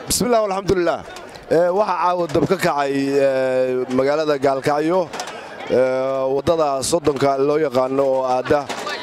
bismillaah alxamdulilah waxaa caawa dab ka kacay magaalada gaalkacyo waddada soddonka loo yaqaano oo aadda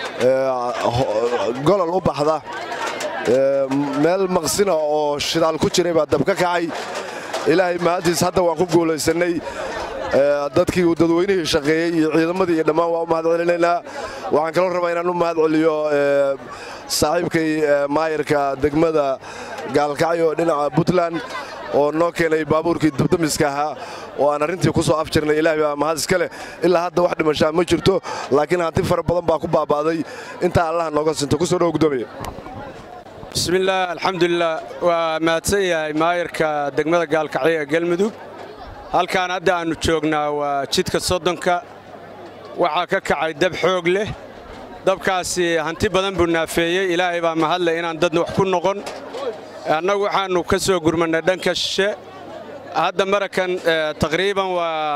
golol u baxda meel maqsina oo shidaal ku jiray baa dab ka kacay ilaahay mahadtiis hadda waan ku guulaysannay dadkii dadweynihii shaqeeyey iyo ciidamadii iyo dhammaan waa u mahad celinaynaa waxaan kaloo rabaa inaan u mahad celiyo saaxiibkay maayarka degmada gaalkacyo dhinaca puntland oo noo keenay baabuurkii dabdamiska ahaa oo aan arrintii ku soo afjirnay ilaahay baa mahad iska leh ilaa hadda wax dhimashaa ma jirto laakiin hanti fara badan baa ku baaba'day intaa allaha nooga sinto ku soo dhow gudoomiye bismillaah alxamdulilah waa mahadsan yahay maayarka degmada gaalkacyo ee galmudug halkaan hadda aannu joognaa waa jidka soddonka waxaa ka kacay dab xoog leh dabkaasi hanti badan buu naafeeyey ilaahay baa mahadleh inaan dadna wax ku noqon annagu waxaannu ka soo gurmannay dhanka shishe hadda marakan taqriiban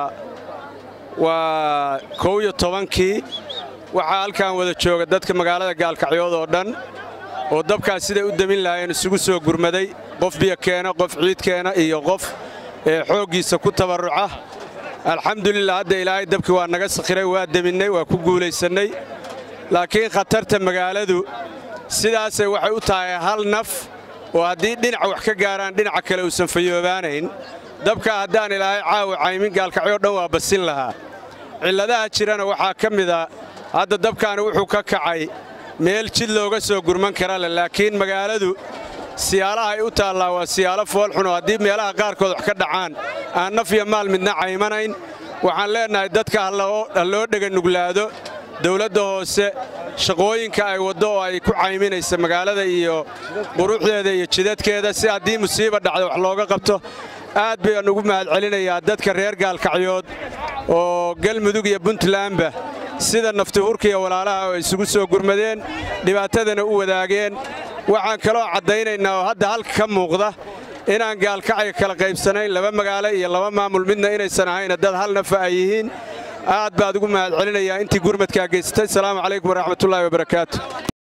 waa kow iyo tobankii waxaa halkaan wada jooga dadka magaalada gaalkacyood oo dhan oo dabkaas siday u demin lahaayeen isugu soo gurmaday qof biyo keena qof ciid keena iyo qof xooggiisa ku tabarruca alxamdulilah hadda ilaahay dabkii waa naga sakhiray waa deminnay waa ku guulaysannay laakiin khatarta magaaladu sidaasay waxay u tahay hal naf oo haddii dhinaca wax ka gaaraan dhinaca kale uusan fayoobaanayn dabka haddaan ilaahay caawa caymin gaalkacyo dhan waa basin lahaa cilladaha jirana waxaa ka mida hadda dabkaani wuxuu ka kacay meel jid looga soo gurman kara leh laakiin magaaladu siyaalaha ay u taallaa waa siyaalo foolxun oo haddii meelaha qaarkood wax ka dhacaan aan naf iyo maal midna caymanayn waxaan leennahay dadka ha loo dheganuglaado dawladda hoose shaqooyinka ay waddo oo ay ku cayminaysa magaalada iyo quruxdeeda iyo jidadkeeda si haddii musiiba dhacda wax looga qabto aad bayaan ugu mahad celinayaa dadka reer gaalkacyood oo galmudug iyo puntlandba sida naftihurka iyo walaalaha oo isugu soo gurmadeen dhibaatadana u wadaageen waxaan kaloo caddaynaynaa oo hadda halka ka muuqda inaan gaalkacyo kala qaybsanayn laba magaalo iyo laba maamul midna inaysan ahayna dad hal nafa ay yihiin aad baad ugu mahad celinayaa intii gurmadkaa geysatay asalaamu calaykum waraxmatullaahi wabarakaatu